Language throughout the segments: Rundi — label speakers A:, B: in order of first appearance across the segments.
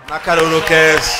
A: n'akaruru kenshi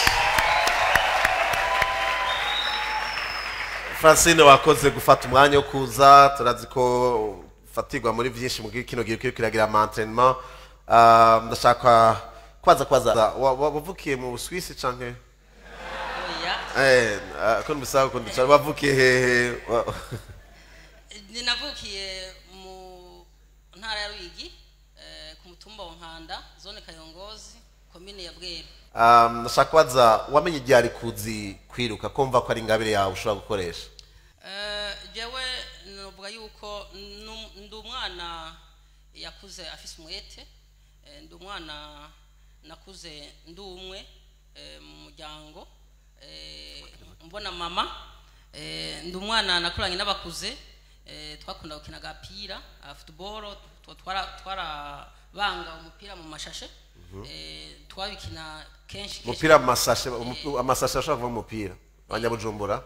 A: francine wakoze gufata umwanya wo kuza turazi ko ufatirwa muri byinshi mu kino gihe kiriko kiragira amantrenement ndashaka kwaza kwaza wa- wa- wavukiye mu Swiss canke
B: oya
A: eh ah, ko mbisaba ko ndicara wavukiye hehe Wa-
B: ninavukiye mu ntara ya ruyigi eh, ku mutumba wa nkanda zone kayongozi komine ya bweru
A: Um, ndashaka kwaza wamenye igihe ari kuzi kwiruka kumva ko ari ingabire yawe ushobora gukoresha
B: Eh, jewe novuga yuko nu- ndi umwana yakuze afise umwete eh, ndi umwana nakuze ndi umwe eh, mu muryango eh, mbona mama eh, ndi umwana nakuranye n'abakuze eh, twakunda gukina agapira uh, football tw- twara- twarabanga umupira mu mashashe eh, twabikina kenshi kenshi
A: umupira amasashe umu- amasashe ashobora kuva mu mupira abanyabujumbura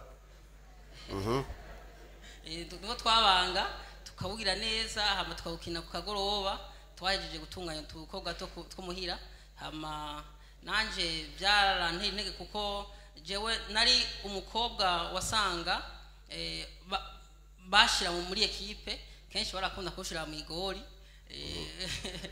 B: Eh, niho twabanga tukawugira neza hama tukawukina ku kagoroba twahejeje gutunganya utukobwa two ku- two muhira hama nanje byaranteye intege kuko jewe nari umukobwa wasanga eh, ba- bashira mu- muri ekipe kenshi barakunda kushira mu igori Eh,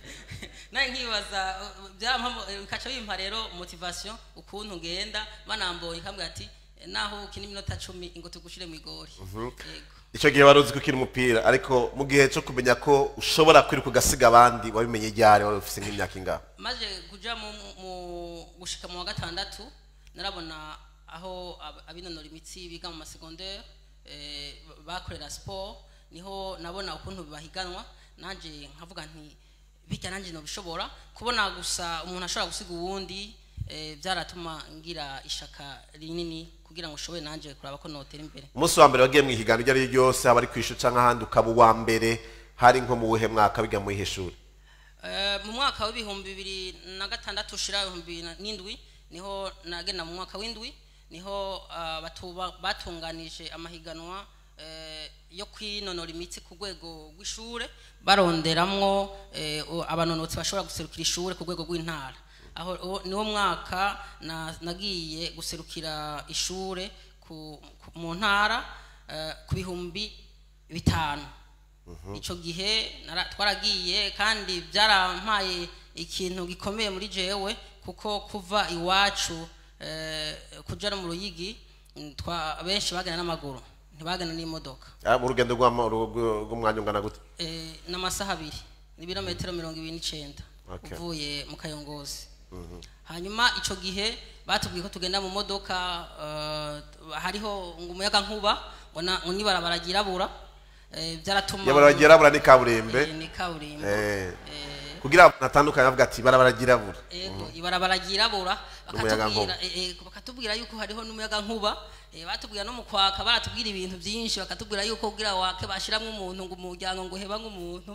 B: nawe nkibaza uh, byampamo- eh, bikaca bimpa rero motivation ukuntu ngenda banambonye kambwira ati eh, naho ukina iminota cumi ngo tugushire mu igori yego
A: icyo gihe wari uzi gukina umupira ariko mu gihe cyo kumenya ko ushobora kwiruka ugasiga abandi wabimenye ryari wari ufite nk'imyaka ingahe
B: maze kuja mu, mu gushika mu wa gatandatu narabona aho ab- abinonora imitsi biga mu masegondere eh, bakorera sport niho nabona ukuntu bahiganwa nanje nkavuga nti bijya nanje nobishobora kubona gusa umuntu ashobora gusiga uwundi eh, byaratuma ngira ishaka rinini kugira ngo ushobore nanje kuraba ko notera imbere
A: umunsi wa mbere wagiye mu ihiganwa iryo ari ryo ryose haba ari ku ishuri cyangwa ahandi ukaba uwa mbere hari nko mu buhe mwaka biga mu ihe shuri
B: Eh, mu mwaka w'ibihumbi bibiri na gatandatu ushira ibihumbi bibiri na- n'indwi niho nagenda mu mwaka w'indwi niho ah, batuba- batunganije amahiganwa eh, yo kwinonora imitsi ku rwego rw'ishure baronderamwo eh, o- abanonotsi bashobora guserukira ishure ku rwego rw'intara aho uwo- niwo mwaka na- nagiye guserukira ishure ku, ku, mu ntara eh, ku bihumbi bitanu icyo gihe nara- twaragiye kandi byarampaye ikintu gikomeye muri jewe kuko kuva iwacu eh, kuja no mu ruyigi mm, twa- benshi bagenda n'amaguru ntibagenda n'imodoka
A: Ah, mu rugendo rw'ama- rw- rw'umwanya ungana gute
B: Eh, n'amasaha abiri ni ibirometero mirongo ibiri n'icenda
A: Okay.
B: uvuye mu kayongozi hanyuma ico gihe batubwiye ko tugenda mu modoka eh, hariho ngo umuyaga nkuba ngo na- ngo n'ibarabara ryirabura eh, byaratuma
A: yabarabara ryirabura ni kaburimbe
B: Eh, ni kaburimbo
A: Eh,
B: Eh,
A: kugira ngo natandukanye bavuga ati barabara ryirabura
B: ego ibarabara ryirabura
A: N'umuyaga
B: bakatubwira eh, eh, bakatubwira yuko hariho n'umuyaga nkuba eh, batubwira no mu kwaka baratubwira ibintu byinshi bakatubwira yuko kugira wake bashiramwo umuntu ngo umuryango ngo heba nk'umuntu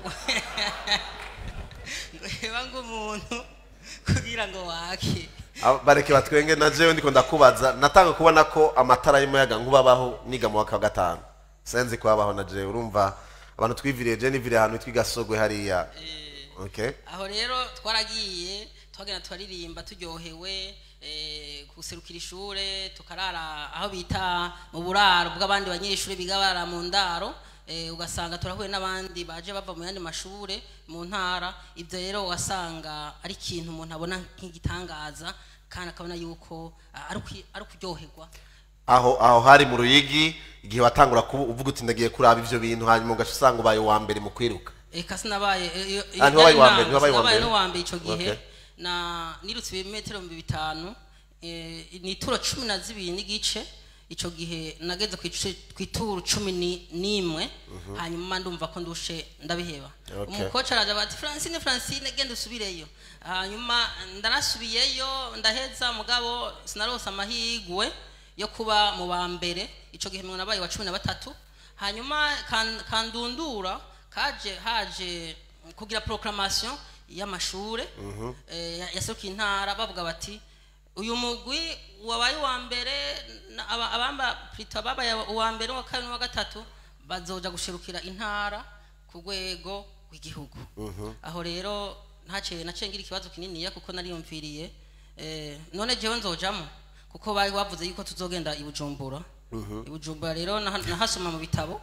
B: ngo heba nk'umuntu kugira ngo wake
A: Aba- bareke batwenge na jewe ndiko ndakubaza natanga kubona ko amatara y'umuyaga nkuba abaho niga mu waka wa gatanu senzi ko abaho na jewe urumva abantu twiviriye je niviriye ahantu twiga sogwe hariya okay
B: aho rero twaragiye twagenda turaririmba turyohewe eh, guserukira ishure tukarara aho bita mu buraro bw'abandi banyeshuri biga bara mu ndaro eh, ugasanga turahuye n'abandi baje bava mu yandi mashure mu ntara ibyo rero wasanga ari ikintu umuntu abona nk'igitangaza kandi akabona yuko ah, ari ukwi- ari ukuryoherwa
A: aho aho hari mu ruyigi igihe watangura kuba uvuga uti ndagiye kuraba ivyo bintu hanyuma ugaca usanga ubaye uwa mbere mu kwiruka
B: eka sinabaye eh, iyo-
A: Ah, ntiwabaye uwa mbere,
B: nari
A: ntiwabaye uwa
B: sinabaye
A: mbere.
B: n'uwa mbere ico gihe
A: Okay.
B: na nirutse ibimetero mu bitanu eh, ni ituro cumi na zibiri n'igice ico gihe nageze ku ice- ku ituru cumi ni- n'imwe hanyuma ndumva ko ndushe ndabiheba
A: Okay.
B: umukoci araja bati francine francine genda usubireyo hanyuma ndarasubiyeyo ndaheza mugabo sinarose amahigwe yo kuba mu ba mbere ico gihe mwe nabaye wa cumi na batatu hanyuma kan- kandundura kaje haje kugira proclamation y'amashure eh, ya- yaserukiye intara bavuga bati uyu mugwi wabaye uwa mbere na- aba- abamba plutôt ababaye uwa mbere uwa kabiri n'uwa gatatu bazoja gushirukira intara ku rwego rw'igihugu aho rero ntaciye naciye ngira ikibazo kininiya kuko nariyumviriye Eh, none jewe nzojamo kuko bari bavuze yuko tuzogenda i bujumbura i bujumbura rero naha- nahasoma mu bitabo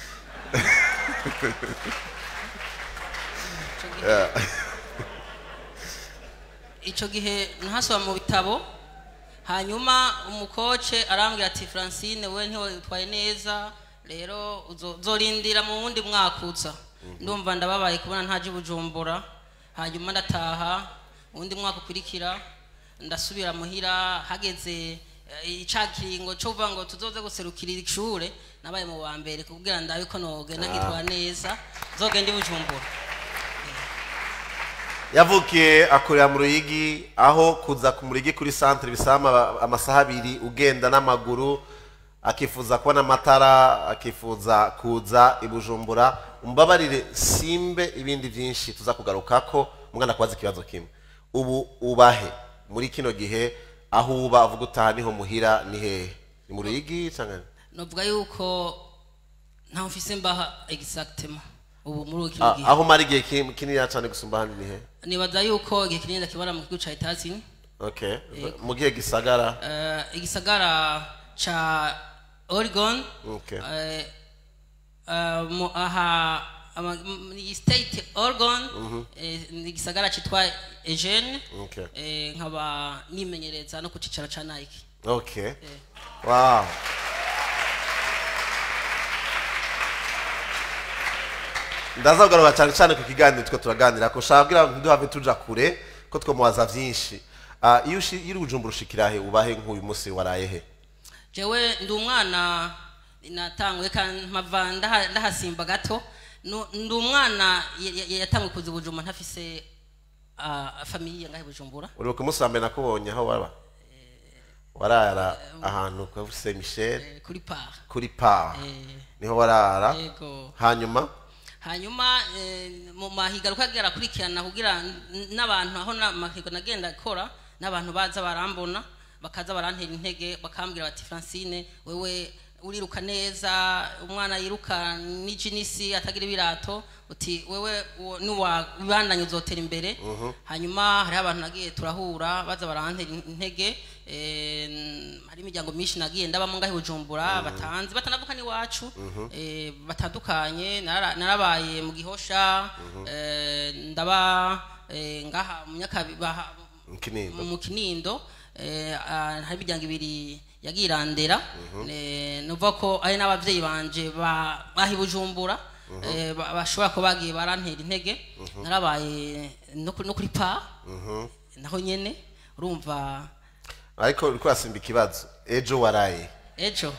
B: Ico gihe- ico gihe nahasoma mu bitabo hanyuma umukoce arambwira ati francine we ntiwitwaye neza rero uzo- uzorindira mu wundi mwaka uza ndumva ndababaye kubona ntaje i bujumbura hanyuma ndataha uwundi mwaka ukurikira ndasubira muhira hageze eh, ica kiringo cyo kuvuga ngo tuzoze guserukira ishure nabaye mu wa mbere kugira ndabe ko nogenda nkitwara neza nzogenda i bujumbura
A: yavukiye akorera mu ruyigi aho kuza ku murigi kuri centre bisaba ama- amasaha abiri ugenda n'amaguru akifuza kubona amatara akifuza kuza i bujumbura umbabarire simbe ibindi byinshi tuza kugarukako umwana kubaza ikibazo kimwe ubu ubahe muri kino gihe aho uba uvuga utaha niho muhira ni hehe ni mu ruyigi cyangwa
B: novuga yuko ntaho mfise mbaha exactement ubu muri kino
A: Ah,
B: gihe
A: aho umara igihe ki- kinini cyane gusumba ahandi ni hehe
B: nibaza yuko igihe kinini ndakibona mu kigo ca etazini
A: okay mu gihe gisagara
B: uh, igisagara ca oregon
A: okay
B: eh, eh, mu- aha ama- m- ni state oregon eh, ni igisagara citwa eugene
A: okay
B: eh, nkaba nimenyereza no ku cicaro ca nike
A: Okay. Wow. ndaza kugaruka cyane cyane ku kiganiro twe turaganira ko ushaka kugira ngo ntiduhave tuja kure ko twamubaza byinshi Ah, iyo ushi- iyo uri bujumbura ushikira he ubahe nk'uyu munsi waraye he
B: jewe ndi umwana natanguye kandi mpava ndaha- ndahasimba gato Nu- ndi umwana ya- ya- yatanguye kuza i bujumbura ntafise ah, famiye ngahe i bujumbura
A: uri ku munsi wa mbere nakubonye aho waba warara ahantu kwa Saint Michel
B: eh, kuri par
A: kuri pa
B: Eh,
A: niho warara
B: yego
A: hanyuma
B: hanyuma eh, mu mahiga ukagera akurikirana kugira n- n'abantu aho na- amahiga nagenda akora n'abantu baza barambona bakaza barantera intege bakambwira bati francine wewe uriruka neza umwana yiruka n'ijinisi atagira ibirato uti wewe uwo niwabandanye uzotera imbere hanyuma hariho abantu nagiye turahura baza barantera intege eh, hari imiryango myinshi nagiye ndabamo ngaho i bujumbura batanzi batanavuka n'iwacu eh, batandukanye nara- narabaye mu gihosha eh, ndaba eh, ngaha mu nyakabi baha-
A: mu Kinindo
B: mu kinindo eh, ah, hari imiryango ibiri yagiye irandera Eh, nuvuga ko ari n'abavyeyi banje ba- baha i bujumbura eh, ba- bashobora kuba bagiye barantera intege narabaye no kuri no kuri pa naho nyene urumva
A: ariko uri kwasimba ikibazo ejo waraye
B: ejo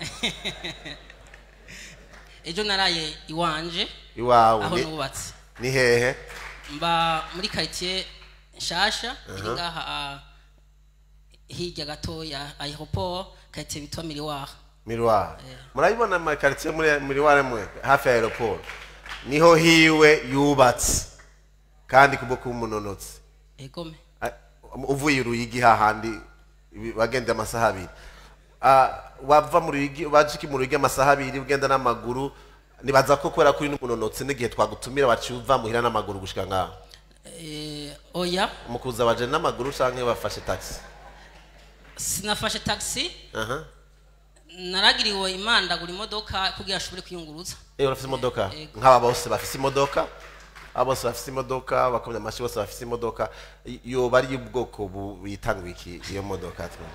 B: ejo naraye iwanje
A: iwawe
B: aho
A: ni-
B: nubatse
A: ni hehe
B: mba muri quartier nshasha iri ngaha ah, hirya gato ya aeroport quartier bitwa miriwara
A: miroir murabibona amakaritsiye muri miroir mwe hafi ya aeroport niho hiwe yubatse kandi kubwo kuba umunonotsi
B: egome
A: Ah, uvuye uruyigi hahandi ibi- wagenda amasaha abiri Ah, wava mu ruyigi wajiki mu ruyigi amasaha abiri ugenda n'amaguru nibaza ko kubera kuri n'umunonotsi n'igihe twagutumira waciye uva muhira n'amaguru gushika ngaho
B: Eh, oya
A: umukuza waje n'amaguru canke bafashe taxi
B: sinafashe taxi
A: aha
B: naragiriwe imana ndagura imodoka kugira ashobore kwiyunguruza
A: Eh, urafise imodoka
B: Yego.
A: nk'aba bose bafise imodoka aba bose bafise imodoka bakomye amashyi bose bafise imodoka I- yoba ari ubwoko bu- buyitanga iki iyo modoka twe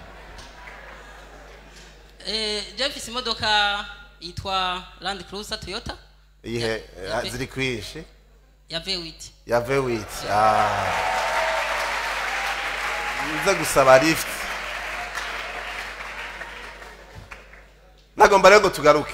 B: Eh, je mfise imodoka yitwa land cruiser toyota
A: iyihe
B: Ya- ya-
A: eh, ziri kwinshi
B: ya v8
A: ya vewit nze gusaba lift nagomba rero ngo tugaruke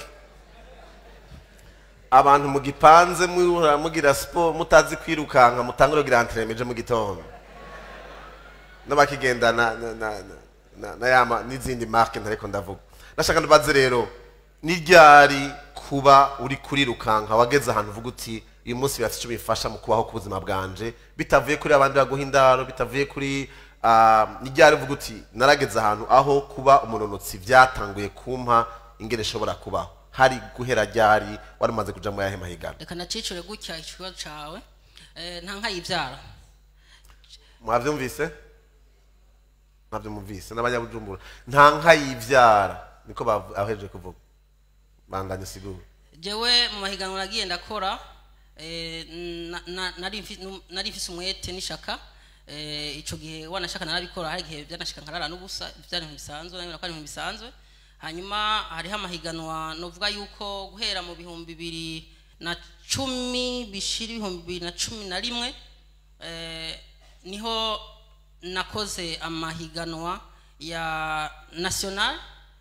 A: abantu mugipanze muhora mugira siporo mutazi kwirukanka mutangure kugira antremeje mu gitondo n'abakigenda na na na na, na yama n'izindi marke ntareko ndavuga nashaka ndubaze rero ni ryari kuba uri kurirukanka wageze ahantu uvuga uti uyu munsi birafite icyo bifasha mu kubaho k'ubuzima bwanje bitavuye kuri abandi baguha indaro bitavuye kuri ah, ni ryari uvuga uti narageze ahantu aho kuba umunonotsi byatanguye kumpa ingene ishobora kubaho hari guhera ryari wari umaze kuja mu yahe mahigano
B: reka nacicure gutya ikibazo cawe Eh, nta nkayivyara
A: mwavyumvise ntabyo mumvise n'abanyabujumbura nta nka yivyara niko bavu- aheje kuvuga bandanye sigura
B: jewe mu mahiganwa nagiye ndakora eh, na- na- nari mfi- nu- nari mfise umwete n'ishaka eh, ico gihe wanashaka narabikora hari igihe byanashika nkarara n'ubusa byari ibintu bisanzwe nabona ko ari ibintu bisanzwe hanyuma hariho amahiganwa novuga yuko guhera mu bihumbi bibiri na cumi bishira ibihumbi bibiri na cumi na rimwe eh, niho nakoze amahiganwa ya national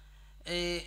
B: eh,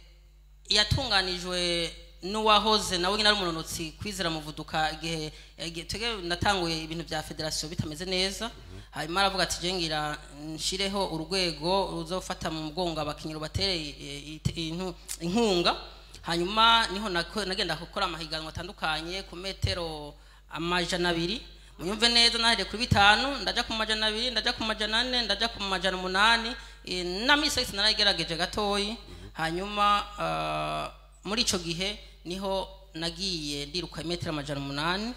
B: yatunganijwe n'uwahoze nawe nyine ari umunonotsi kwizera muvuduka igihe igihe twebwe natanguye ibintu bya federasiyo bitameze neza hanyuma aravuga ati je ngira nshireho urwego ruzofata mu mugongo abakinnyi rubatere eh, ite- intu- inkunga hanyuma niho nako- nagenda gukora amahiganwa atandukanye ku metero amajana abiri munyumve neza nahereye kuri bitanu ndaja ku majana abiri ndaja ku majana ane ndaja ku majana umunani eh, na misi yose narayigerageje gatoyi hanyuma ah, muri ico gihe niho nagiye ndiruka imetero amajana umunani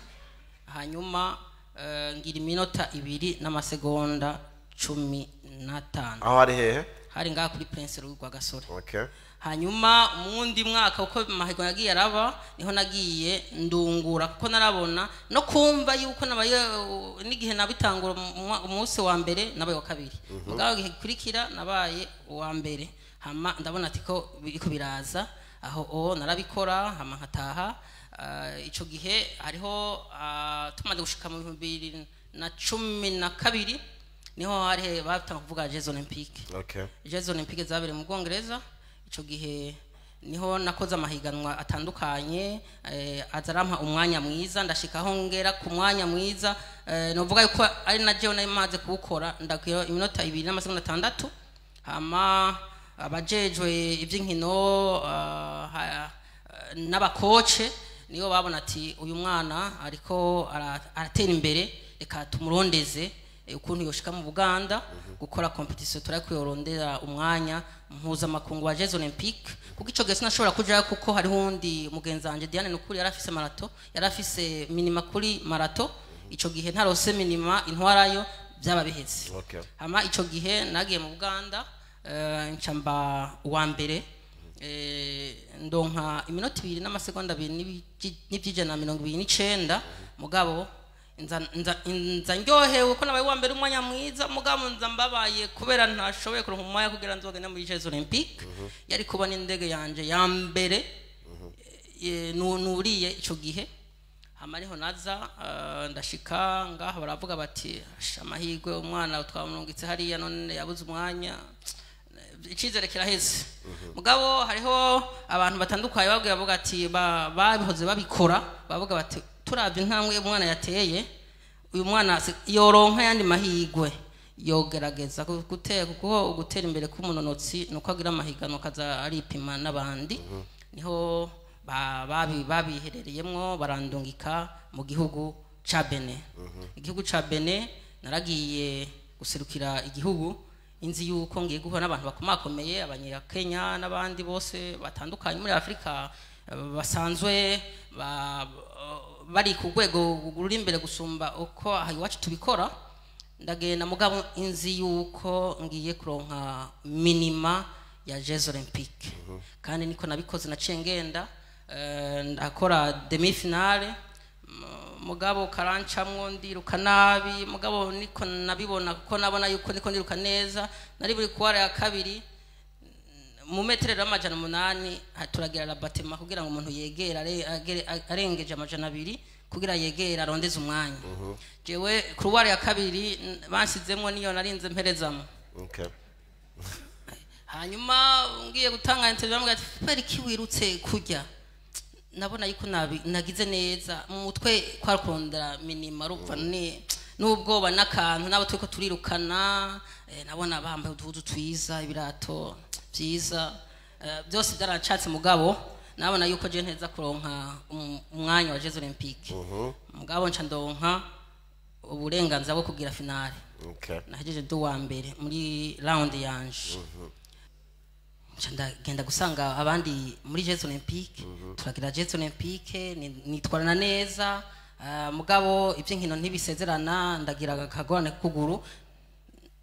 B: hanyuma eh, ngira iminota ibiri n'amasegonda cumi n'atanu
A: aho ari hehe
B: hari ngaha kuri prince rwa gasore
A: okay
B: hanyuma mu wundi mwaka uko amahigo yagiye araba niho nagiye ndungura kuko narabona no kumva yuko nabaye uh, n'igihe nabitangura mu mwa- umunsi wa mbere nabaye wa kabiri mugabo igihe gikurikira nabaye uwa mbere hama ndabona ati ko biriko biraza aho o narabikora hama nkataha uh, ico gihe hariho uh, tumaze gushika mu bihumbi bibiri na cumi na kabiri niho hari batanga kuvuga jeux olympique
A: okay
B: jeux olympique zabereye mu bwongereza icyo gihe niho nakoze amahiganwa atandukanye eh, aza arampa umwanya mwiza ndashikaho ngera ku mwanya mwiza eh, novuga yuko ari na jewe nari maze kuwukora ndakwira iminota ibiri n'amasegonda atandatu hama abajejwe iby'inkino ah, ha- n'abakoce nibo babona ati uyu mwana ariko ara- aratera imbere reka tumurondeze eh, ukuntu yoshika mu buganda gukora competition turari kuyorondera umwanya mpuzamakungu wa jeux olympique kuko ico gihe sinashobora kujayo kuko hariho undi mugenzi wanje diane nukuri yari afise marato yari afise minima kuri marato ico gihe ntarose minima intwarayo byaba biheze
A: okay
B: hama ico gihe nagiye mu buganda eh, nca mba uwa mbere eh, ndonka iminota ibiri n'amasegonda abiri n'ibiji- n'ivy'ijana na mirongo ibiri n'icenda mugabo nza nza- nza ndyohewe ko nabaye uwa mbere umwanya mwiza mugabo nza mbabaye kubera ntashoboye kuronka umwanya kugira nzogenda muri jeux olympique yari kubona indege yanje ya mbere eh, nu- nuriye ico gihe hama ariho naza eh, ndashika ngaho baravuga bati "Asha, amahirwe umwana twamurungitse hariya none yabuze umwanya icyizere kiraheze mugabo hariho abantu batandukanye babwira bavuga ati ba- babihoze babikora bavuga bati turabye intambwe umwana yateye uyu mwana si- yoronka yandi mahirwe yogerageza gu- gutera kuko gutera imbere k'umunonotsi ni uko agira amahiganwa akaza aripima n'abandi niho ba- babi- babiherereyemwo barandungika mu gihugu ca bene igihugu ca bene naragiye guserukira igihugu inzi yuko ngiye guhura n'abantu bakomakomeye abanyakenya n'abandi bose batandukanye muri afurika eh, basanzwe ba- bari ku rwego ruri imbere gusumba uko aha iwacu tubikora ndagenda mugabo inzi yuko ngiye kuronka minima ya jeux olympique kandi niko nabikoze naciye ngenda eh, ndakora demi finale M- mugabo karancamwo ndiruka nabi mugabo niko nabibona kuko nabona yuko niko ndiruka neza nari buri kuwara ya kabiri mu metero y'amajana umunani ha- turagira rabatema kugira ngo umuntu yegere are- agere- a- arengeje amajana abiri kugira yegere arondeze umwanya jewe kuruwara ya kabiri n- bansizemwo niyo narinze mperezamo
A: okay
B: hanyuma ngiye gutanga interview bambwira ati kubera iki wirutse kurya nabona yuko nabi- nagize neza mu mutwe kwa kurondera minima rumva ni n'ubwoba n'akantu nabo turiko turirukana eh, nabona bambaye uduhuzu twiza ibirato byiza eh, byose byaracatse mugabo nabona yuko je nteza kuronka um- umwanya wa Jeux Olympique mugabo nca ndonka uburenganzira bwo kugira finale
A: okay
B: nahejeje ndi uwa mbere muri round yanje nca ndagenda gusanga abandi muri jeux olympique turagira jeux olympique ni- nitwarana neza ah, mugabo iby'inkino ntibisezerana ndagira akagorane k'ukuguru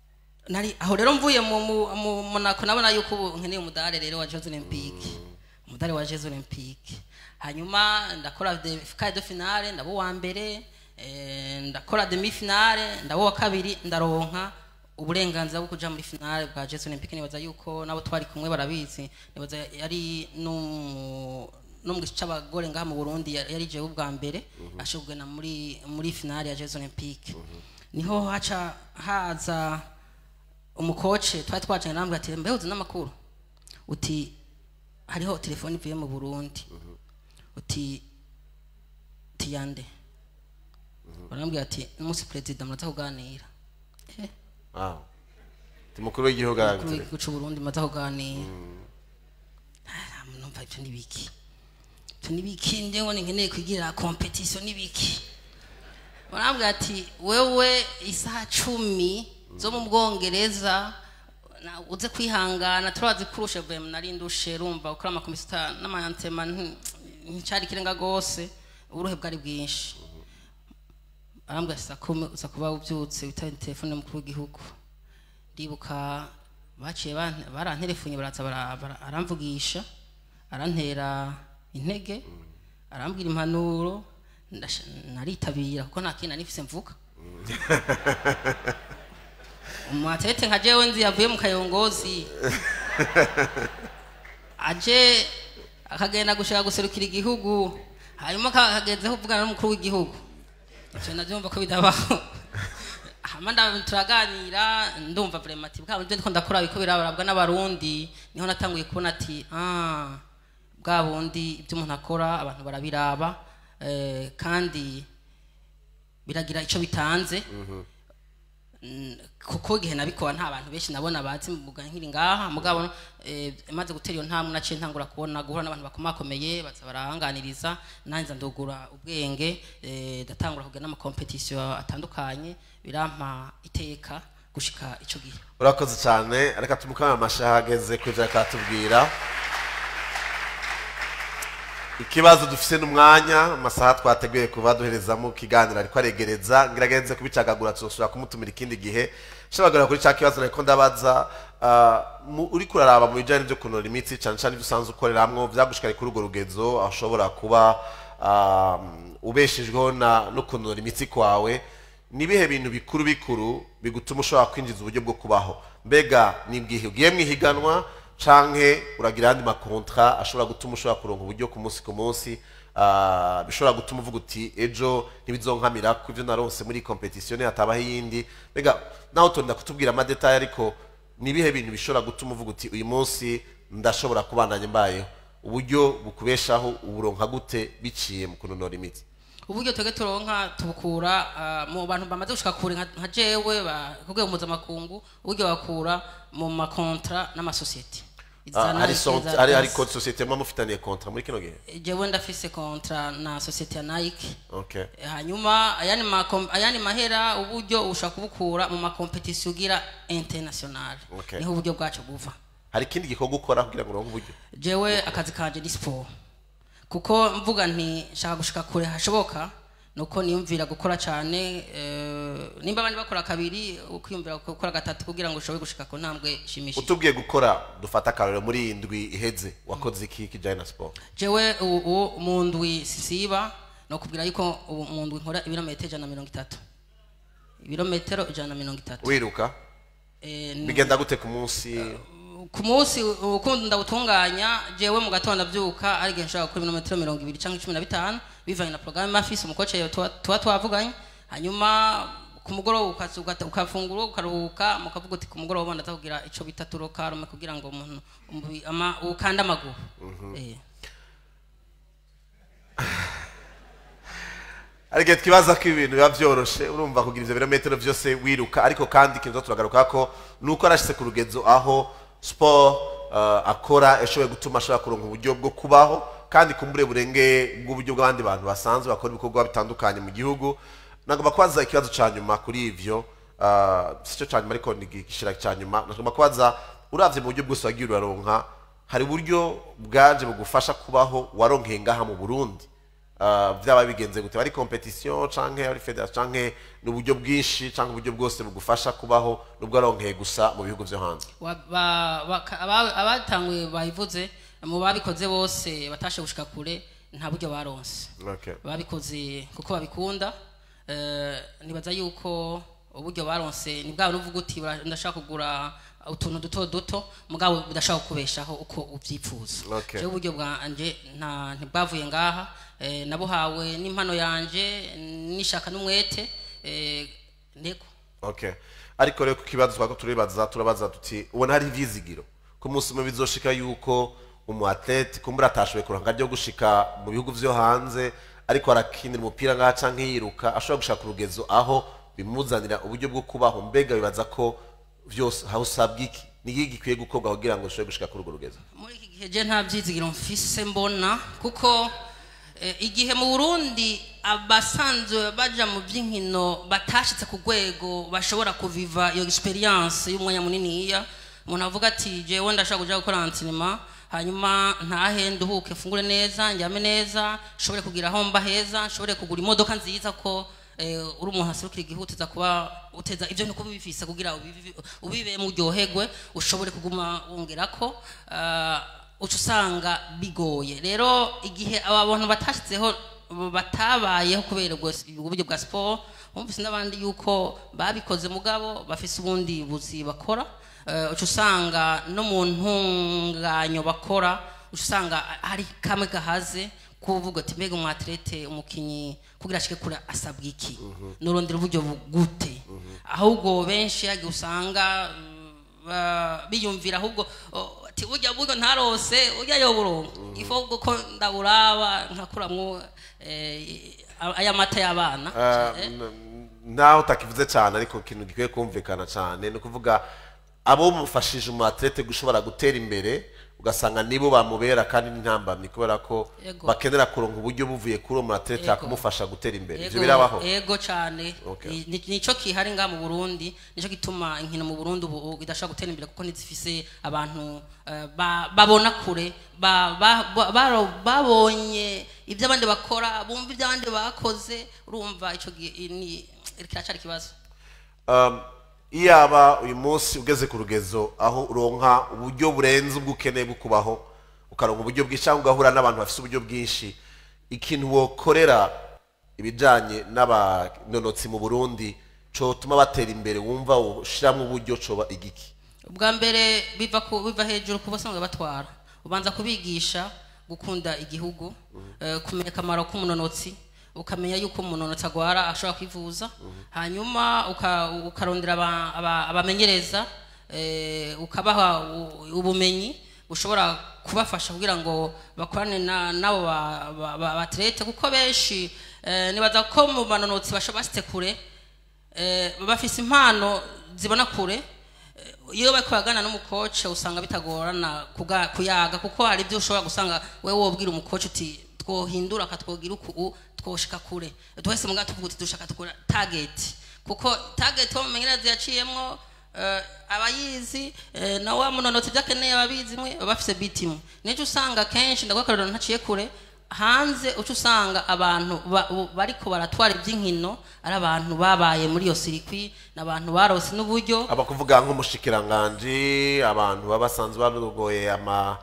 B: nari aho rero mvuye mu mu- mu monako nabona yuko ubu nkeneye umudare rero wa jeux olympique umudare wa jeux olympique hanyuma ndakora de quart de finale ndaba uwa mbere eh, ndakora demi finale ndaba uwa kabiri ndaronka uburenganzira bwo kuja muri finale bwa jeux olympique nibaza yuko nabo twari kumwe barabizi nibaza yari no no mu gice c'abagore ngaha mu Burundi yari yari jewe ubwa mbere ashobwe na muri muri finale ya jeux olympique niho haca haza umukoce twari twacanye namwe ati mbe uzi n'amakuru uti hariho telefone ivuye mu Burundi uti tiyande barambwira ati umunsi perezida muraza kuganira Eh,
A: Ah. Ti mukuru w'igihugu
B: umukuru
A: arabitse.
B: w'igihugu c'u Burundi muraza kuganira Ah, numva ivyo ni biki ivyo ni biki ndewe nkeneye kugira competition ni biki barambwira ati wewe isaha cumi zo mu bwongereza na- uze kwihangana turazi kurusha vm nari ndushe rumva gukora amakomisita n'amantema nti- nticari ikirenga gose uburuhe bwari bwinshi arambwira ati saa kumi uza kuba ubyutse witaye telefone y'umukuru w'igihugu ndibuka baciye ban- baranterefunye baraza bara- bara- aramvugisha arantera intege arambwira impanuro ndasha- naritabira kuko nta kintu nifise mvuga umwatete nka jewe nzi yavuye mu kayongozi aje akagenda gushaka guserukira igihugu hanyuma kagezeho kuvugana n'umukuru w'igihugu ivyo navyumva ko bidabaho hama nda- turaganira ndumva vraiment ati bwa buryo ndiko ndakora biko birabarabwa n'abarundi niho natanguye kubona ati ah bwa bundi ibyo umuntu akora abantu barabiraba eh, kandi biragira ico bitanze Mm, kuko igihe nabikora nta bantu benshi nabona bazi mbuga nkiri ngaha mugabo eh, maze gutera iyo ntambwe naciye ntangura kubona guhura n'abantu bakomakomeye baza barahanganiriza nanjye ndugura ubwenge eh, ndatangura kugira n'amakompetisiyo atandukanye birampa iteka gushika ico gihe
A: urakoze cyane reka tumukame amashaha ageze kuri ivyo akatubwira ikibazo dufise n'umwanya amasaha twateguye kuva duherezamo ikiganiro ariko aregereza ngiragenze kubicagagura tuzosubira kumutumira ikindi gihe shabagara kuri cya kibazo nariko ndabaza ah, mu- uriko uraraba mu bijanye n'ivyo kunora imitsi cane cane ivyo usanzwe ukoreramwo vyagushikari kuri urwo rugezo aho ushobora kuba ah, ubeshejweho na- no kunora imitsi kwawe ni ibihe bintu bikuru bikuru bigutuma ushobora kwinjiza uburyo bwo kubaho mbega ni bwihe ugiye mu ihiganwa canke uragira ayandi makontra ashobora gutuma ushobora kuronka uburyo ku munsi ku munsi ah, bishobora gutuma uvuga uti ejo ntibizonkamira ku ivyo naronse muri competition hatabaho iyindi mbega naho utonda kutubwira amadetaye ariko ni ibihe bintu bishobora gutuma uvuga uti uyu munsi ndashobora kubandanya mbayeho uburyo bukubeshaho uburonka gute biciye mu kunonora imitsi
B: uburyo twebwe turonka tubukura ah, mu bantu bamaze gushika kure nka nka jewe ba- ku rwego mpuzamakungu uburyo bakura mu makontra n'amasosiyete
A: Ah,
B: Izana
A: hari son-
B: ikiza
A: hari hari
B: gas.
A: sosiyete muba mufitaniye kontra muri kino gihe
B: jewe ndafise kontra na sosiyete ya nike
A: okay
B: hanyuma ayandi makom- ayandi mahera uburyo ushaka kubukura mu makompetisiyo ugira international
A: Okay.
B: niho uburyo bwacu buva
A: hari ikindi gikorwa ukora kugira ngo uronke uburyo
B: jewe akazi kanje ni siporo kuko mvuga nti nshaka gushika kure hashoboka nuko niyumvira gukora cyane eh, nimba abandi bakora kabiri ukwiyumvira gukora gatatu kugira ngo ushobore gushika ku ntambwe ishimishije
A: utubwiye gukora dufata akarorero muri iyi ndwi iheze wakoze iki kijyanye na siporo
B: jewe ubu mu ndwi sisiba nokubwira yuko ubu mu ndwi nkora ibirometero ijana na mirongo itatu ibirometero ijana na mirongo itatu
A: wiruka
B: Eh, ni-
A: bigenda gute ku munsi
B: ku munsi ukundi ndawutunganya jewe mu gatondo ndabyuka ari igihe nshobora gukora ibirometero mirongo ibiri cyangwa cumi na bitanu bivanye na porogaramu mafisi umukoce tuba tuba twavuganye hanyuma ku mugoroba ukaza ugata- ukafungura ukaruhuka mukavuga uti ku mugoroba ndaza kugira ico bita turokarume kugira ngo umuntu umubiri- ama- ukande amaguru Eh.
A: hari igihe twibaza ko ibintu biba byoroshe urumva kugira ivyo birometero vyose wiruka ariko kandi ikintu turagaruka ko ni uko arashitse ku rugezo aho siporo uh, akora yashoboye gutuma ashobora kuronka uburyo bwo kubaho kandi kumbure burenge bw'uburyo bw'abandi bantu basanzwe bakora ibikorwa bitandukanye mu gihugu nagomba kubaza ikibazo ca nyuma kuri ivyo uh, si cyo ca nyuma ariko ni igishira ca nyuma nagomba kubaza uravye mu buryo bwose wagiye uraronka hari uburyo bwaje bugufasha kubaho waronkeye ngaha mu burundi ah, byaba bigenze gute ari competition canke ari federation canke ni uburyo bwinshi canke uburyo bwose bugufasha kubaho nubwo aronkeye gusa mu bihugu vyo hanze
B: Wa- ba- baka- aba- abatanguye bayivuze mu babikoze bose batashe gushika kure nta buryo baronse
A: okay.
B: babikoze kuko babikunda eh, nibaza yuko uburyo baronse ni bwa uvuga uti "Bara- ndashaka kugura utuntu duto duto mugabo budashaka kukubeshaho uko ubyipfuza
A: Okay.
B: Jewe uburyo bwanje nta ntibwavuye ngaha eh, nabuhawe n'impano yanje nishaka n'umwete eh, ntego
A: okay. ariko rero ku kibazo twako turibaza turabaza tuti ubona hari ivyizigiro ku munsi umwe bizoshika yuko umu athlete kumbura atashoboye kuronka ryo gushika mu bihugu vyo hanze ariko arakinira umupira ngaha canke yiruka ashobora gushaka urugezo aho bimuzanira uburyo bwo kubaho mbega bibaza ko vyose aho usabwa iki ni iki gikwiye gukorwa kugira ngo ushobore gushika kuri urwo rugezo
B: muri iki gihe je nta byizigiro mfise mbona kuko eh, igihe mu burundi abasanzwe baja mu by'inkino batashitse ku rwego bashobora kuviva iyo experience y'umwanya muniniya umuntu avuga ati jewe ndashaka kuja gukora antrenema hanyuma ntahe nduhuke mfungure neza njyame neza nshobore kugira aho mba heza nshobore kugura imodoka nziza ko eh, uri umuntu aserukira igihugu uteza kuba uteza ibyo niko bifise kugira ubivi- ubibemo uryoherwe ushobore kuguma wongerako ah, uca usanga bigoye rero igihe aba bantu batashyizeho batabayeho kubera ubwo ubwo buryo bwa siporo bumvise n'abandi yuko babikoze mugabo bafise ubundi buzi bakora eh, uca usanga no mu ntunganyo bakora uca usanga hari kamwe gahaze kuvuga ati mbega umwaterete umukinyi kugira ashike kure asabwa iki nurondera uburyo bugute ahubwo benshi yagiye usanga mm, ba- biyumvira ahubwo oh, ati burya buryo ntarose urya yo burongo ifo ko ndaburaba nkakuramwo eh, aya mata y'abana
A: Ah,
B: Eh,
A: n- naho utakivuze cyane ariko ikintu gikwiye kumvikana cyane ni ukuvuga abo mufashije umu athlete gushobora gutera imbere ugasanga nibo bamubera kandi n'intambamyi kubera ko
B: Yego.
A: bakenera kuronka uburyo buvuye kuri uwo mu athlete
B: Yego.
A: kumufasha gutera imbere ibyo
B: Ego,
A: birabaho
B: ego cyane
A: Okay.
B: Ni- ni- nico kihari ngaha mu burundi nico gituma inkino mu burundi ubu idashobora gutera imbere kuko ntizifise abantu eh, ba- babona kure ba- ba- ba- baro- babonye ibyo abandi bakora bumva ibyo abandi bakoze urumva ico gihe ni kiracari ikibazo
A: Um, iyaba uyu munsi ugeze ku rugezo aho uronka uburyo burenze ubwo ukeneye bwo kubaho ukaronka uburyo bwinshi cyangwa ugahura n'abantu bafite uburyo bwinshi ikintu wokorera ibijyanye n'abanonotsi mu burundi cotuma batera imbere wumva ushyiramo uburyo coba igiki
B: ubwa mbere biva ku biva hejuru ku basanzwe batwara ubanza kubigisha gukunda igihugu eh, kumenya akamaro k'umunonotsi ukamenya yuko umunonotsi agwara ashobora kwivuza hanyuma uka- ukarondera aba- aba- abamenyereza eh, ukabaha u- ubumenyi bushobora kubafasha kugira ngo bakorane na- n'abo ba- ba- ba- baterete kuko benshi eh, nibaza ko mu banonotsi bashobora basite kure eh, bafise impano zibona kure Eh, iyo bariko bagana n'umukoce usanga bitagorana kuga- kuyaga kuko hari ibyo ushobora gusanga wewe wobwira umukoce uti twohindura akatwogira uku twoshika kure twese muga tuvuga uti dushaka tukora target kuko target wo mumenyereza yaciyemwo eh, abayizi eh, na wa munonotsi ibyo akeneye ababizi mwe baba bafise bitimu nico usanga kenshi ndagwakariro ntaciye kure hanze uca usanga abantu ba- u- bariko baratwara iby'inkino ari abantu babaye muri iyo sirikwi ni abantu barose n'uburyo
A: aba kuvuga nk'umushikiranganji abantu baba basanzwe barogoye ama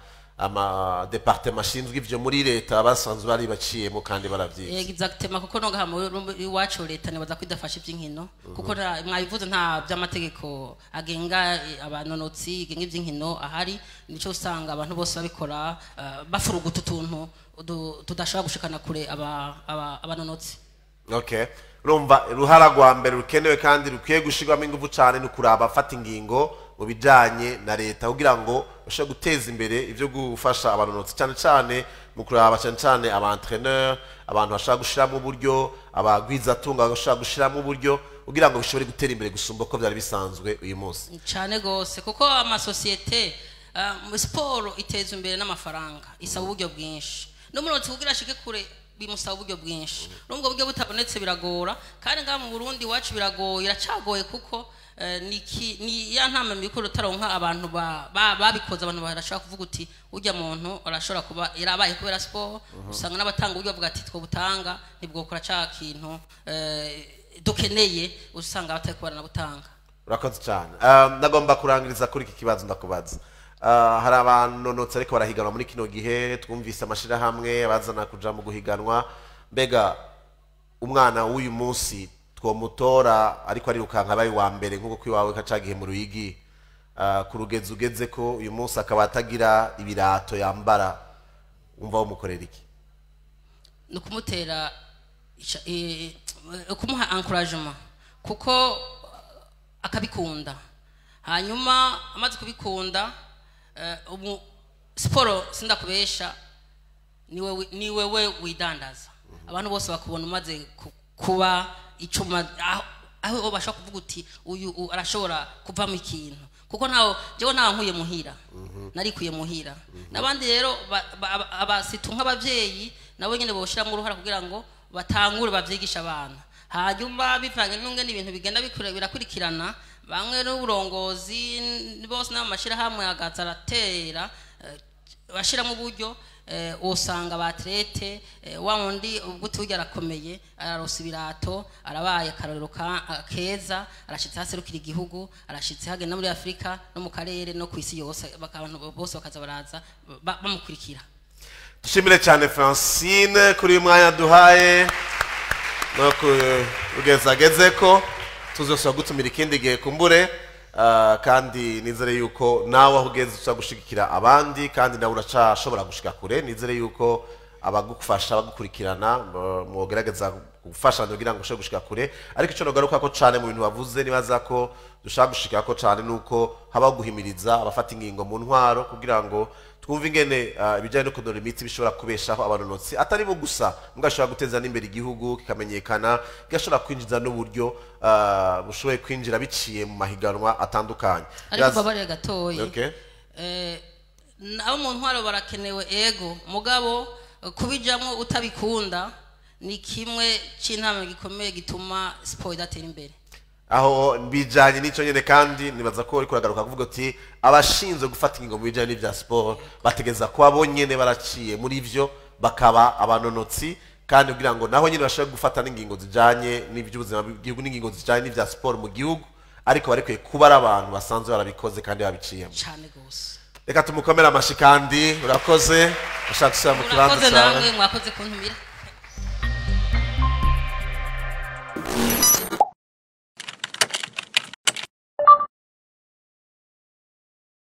A: ama departement ashinzwe ivyo muri leta baba basanzwe bari baciyemo kandi baravyize
B: exactement kuko no gaha muri iwacu leta nibaza ko idafasha iby'inkino kuko nta- mwabivuze nta by'amategeko agenga eh, abanonotsi igenga iby'inkino ahari nico usanga abantu bose babikora eh, bafuruguta utuntu udu- tudashobora gushikana kure aba- aba- abanonotsi
A: okay urumva uruhara rwa mbere rukenewe kandi rukwiye gushirwamo ingufu cyane ni ukuraba afata ingingo mu bijanye na leta kugira ngo bashobore guteza imbere ivyo gufasha abanonotsi cyane cyane mu kuraba cyane cyane aba entraîneur abantu bashobora gushiramo uburyo abagwizatunga bashobora gushiramo uburyo kugira ngo bishobore gutera imbere gusumba uko byari bisanzwe uyu munsi
B: cyane gose kuko amasosiyete uh, mu siporo iteza imbere n'amafaranga isaba uburyo bwinshi n'umunotsi kugira ashike kure bimusaba uburyo bwinshi n'ubwo buryo butabonetse biragora kandi ngaha mu burundi iwacu biragoye iracagoye kuko eh, ni ki- ni ya ntama mikuru utaronka abantu ba- ba- babikoze abantu barashobora kuvuga uti urya muntu arashobora kuba yarabaye kubera siporo usanga n'abatanga uburyo bavuga ati twobutanga ntibwokora ca kintu eh, dukeneye usanga batari kubara na butanga
A: urakoze cyane Um, ndagomba kurangiriza kuri iki kibazo ndakubaza Uh, hari abanonotsi ariko barahiganwa muri kino gihe twumvise amashyirahamwe bazana kuja mu guhiganwa mbega umwana w'uyu munsi twomutora ariko arirukanka abaye uwa mbere nk'uko kwiwawe kacagihe mu ruyigi uh, ku rugezi ugeze ko uyu munsi akaba atagira ibirato yambara wumva wamukorera iki
B: ni ukumutera ica- eh, eh, kumuha encouragement kuko akabikunda hanyuma amaze kubikunda eh, ubu siporo sindakubesha ni wewe- ni wewe widandaza abantu bose bakubona umaze ku- kuba icuma aho- aho bashobora kuvuga uti uyu u- arashobora kuvamo ikintu kuko nawe jewe nawe nkuye muhira narikuye muhira n'abandi rero ba- ba- aba- abasitu nk'abavyeyi nabo nyene boshiramo uruhara kugira ngo batangure bavyigisha abana hanyuma bivanye n'ungene ibintu bigenda bikure- birakurikirana bamwe n'uburongozi n- bose n'amashirahamwe agaza aratera eh, bashiramo uburyo eh, usanga abaterete wa wundi ubwo tujya arakomeye ararosa ibirato arabaye akarorero ka- keza arashitse haserukira igihugu arashitse hagenda muri afurika no mu karere no ku isi yose baka- abantu bose bakaza baraza ba- bamukurikira
A: dushimire cyane francine kuri uyu mwanya duhaye no kugeza ageze ko tuzosaba gutumira ikindi gihe kumbure ah, kandi nizere yuko nawe aho ugeze ushobora gushigikira abandi kandi nawe uracashobora gushika kure nizere yuko abagufasha abagukurikirana mu- mwogerageza gufasha kugira ngo ushobore gushika kure ariko icyo nagaruka ko cyane mu bintu bavuze nibaza ko dushaka gushika ko cyane nuko habaho guhimiriza abafata ingingo mu ntwaro kugira ngo twumve ingene ah, ibijyanye no kunora imitsi bishobora kubeshaho abanonotsi atari bo gusa mbwa ashobora guteza n'imbere igihugu kikamenyekana kigashobora kwinjiza n'uburyo ah, bushoboye kwinjira biciye mu mahiganwa atandukanye
B: ariko
A: Yaza-
B: mbabarire gatoya
A: Okay.
B: Eh, abo mu ntwaro barakenewe ego mugabo eh, kubijamwo utabikunda ni kimwe c'intama gikomeye gituma siporo idatera imbere
A: aho bijanye n'ico nyene kandi nibaza ko uriko uragaruka kuvuga uti abashinzwe gufata ingingo mu bijanye n'ivya siporo bategeza kuba bo nyene baraciye muri vyo bakaba abanonotsi kandi kugira ngo naho nyene bashobore gufata n'ingingo zijanye n'ivy'ubuzima bw'igihugu n'ingingo zijanye n'ivya siporo mu gihugu ariko barekuye kuba ari abantu basanzwe barabikoze kandi babiciyemo
B: cane gose
A: reka tumukomere amashi kandi urakoze ushaka gusubira mu kibanza
B: murakoze
A: cyawe
B: namwe mwakoze kuntumira